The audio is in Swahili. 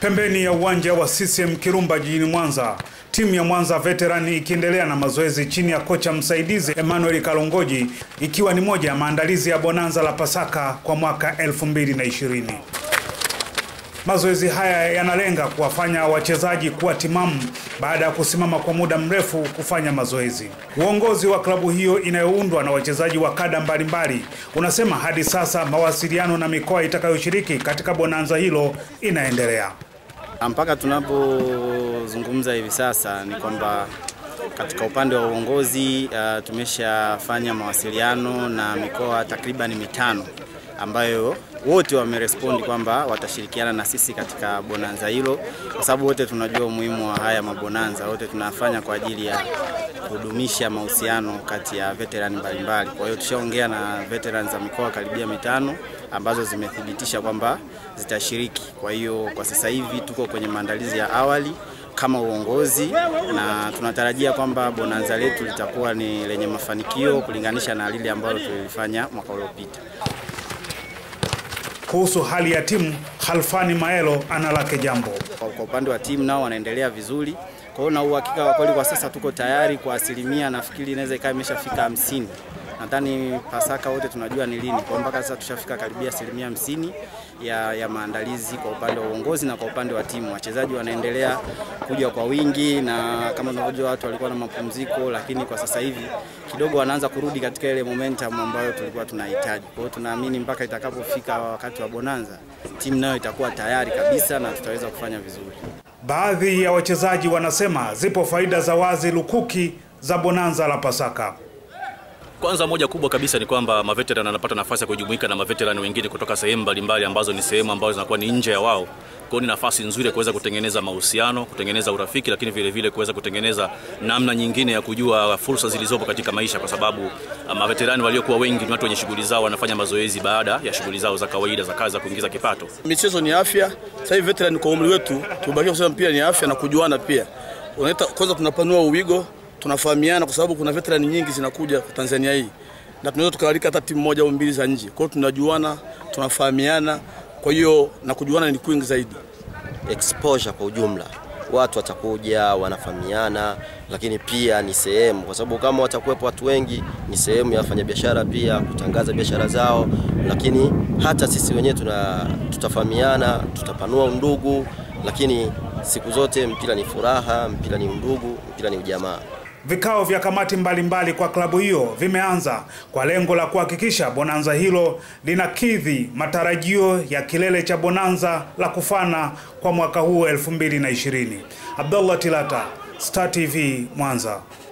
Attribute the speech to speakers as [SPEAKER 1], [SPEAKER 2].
[SPEAKER 1] Pembeni ya uwanja wa CCM Kirumba jijini Mwanza, timu ya Mwanza Veteran ikiendelea na mazoezi chini ya kocha msaidizi Emmanuel Kalongoji, ikiwa ni moja ya maandalizi ya bonanza la Pasaka kwa mwaka 2020. Mazoezi haya yanalenga kuwafanya wachezaji kuwa timamu baada ya kusimama kwa muda mrefu kufanya mazoezi. Uongozi wa klabu hiyo inayoundwa na wachezaji wa kada mbalimbali unasema hadi sasa mawasiliano na mikoa itakayoshiriki katika bonanza hilo inaendelea.
[SPEAKER 2] Mpaka tunapozungumza hivi sasa ni kwamba katika upande wa uongozi uh, tumeshafanya mawasiliano na mikoa takriban mitano ambayo wote wamerespondi kwamba watashirikiana na sisi katika bonanza hilo, kwa sababu wote tunajua umuhimu wa haya mabonanza. Wote tunafanya kwa ajili ya kudumisha mahusiano kati ya veterani mbalimbali. Kwa hiyo tushaongea na veterani za mikoa karibia mitano ambazo zimethibitisha kwamba zitashiriki. Kwa hiyo kwa sasa hivi tuko kwenye maandalizi ya awali kama uongozi na tunatarajia kwamba bonanza letu litakuwa ni lenye mafanikio kulinganisha na lile ambalo tulilifanya mwaka uliopita.
[SPEAKER 1] Kuhusu hali ya timu, Halfani Maelo ana lake jambo.
[SPEAKER 2] Kwa kwa upande wa timu nao wanaendelea vizuri. Kwa hiyo na uhakika wa kweli kwa sasa tuko tayari kwa asilimia, nafikiri inaweza ikawa imeshafika hamsini. Nadhani Pasaka wote tunajua ni lini, kwa hiyo mpaka sasa tushafika karibia asilimia hamsini ya, ya maandalizi kwa upande wa uongozi na kwa upande wa timu. Wachezaji wanaendelea kuja kwa wingi, na kama tunavyojua watu walikuwa na mapumziko, lakini kwa sasa hivi kidogo wanaanza kurudi katika ile momentum ambayo tulikuwa tunahitaji. Kwa hiyo tunaamini mpaka itakapofika wakati wa bonanza, timu nayo itakuwa tayari kabisa na tutaweza kufanya vizuri.
[SPEAKER 1] Baadhi ya wachezaji wanasema zipo faida za wazi lukuki za bonanza la Pasaka.
[SPEAKER 3] Kwanza moja kubwa kabisa ni kwamba maveteran wanapata nafasi ya kujumuika na maveteran wengine kutoka sehemu mbalimbali ambazo ni sehemu ambazo zinakuwa ni nje ya wao. Kwa hiyo ni nafasi nzuri ya kuweza kutengeneza mahusiano, kutengeneza urafiki, lakini vile vile kuweza kutengeneza namna nyingine ya kujua fursa zilizopo katika maisha, kwa sababu maveterani waliokuwa wengi ni watu wenye shughuli zao, wanafanya mazoezi baada ya shughuli zao za kawaida za kazi za kuingiza kipato.
[SPEAKER 4] Michezo ni afya. Sasa hivi veteran kwa umri wetu tubakia kusema mpira ni afya na kujuana pia. Unaita kwanza, tunapanua uwigo, tunafahamiana kwa sababu kuna veteran nyingi zinakuja kwa Tanzania hii na tunaweza tukaalika hata timu moja au mbili za nje. Kwa hiyo tunajuana, tunafahamiana, kwa hiyo na kujuana ni kwingi zaidi.
[SPEAKER 5] exposure kwa ujumla, watu watakuja wanafahamiana, lakini pia ni sehemu, kwa sababu kama watakuwepo watu wengi, ni sehemu ya wafanyabiashara pia kutangaza biashara zao, lakini hata sisi wenyewe tuna tutafahamiana, tutapanua undugu, lakini siku zote mpira ni furaha, mpira ni undugu, mpira ni ujamaa.
[SPEAKER 1] Vikao vya kamati mbalimbali mbali kwa klabu hiyo vimeanza kwa lengo la kuhakikisha bonanza hilo linakidhi matarajio ya kilele cha bonanza la kufana kwa mwaka huu 2020. Abdullah Tilata, Star TV, Mwanza.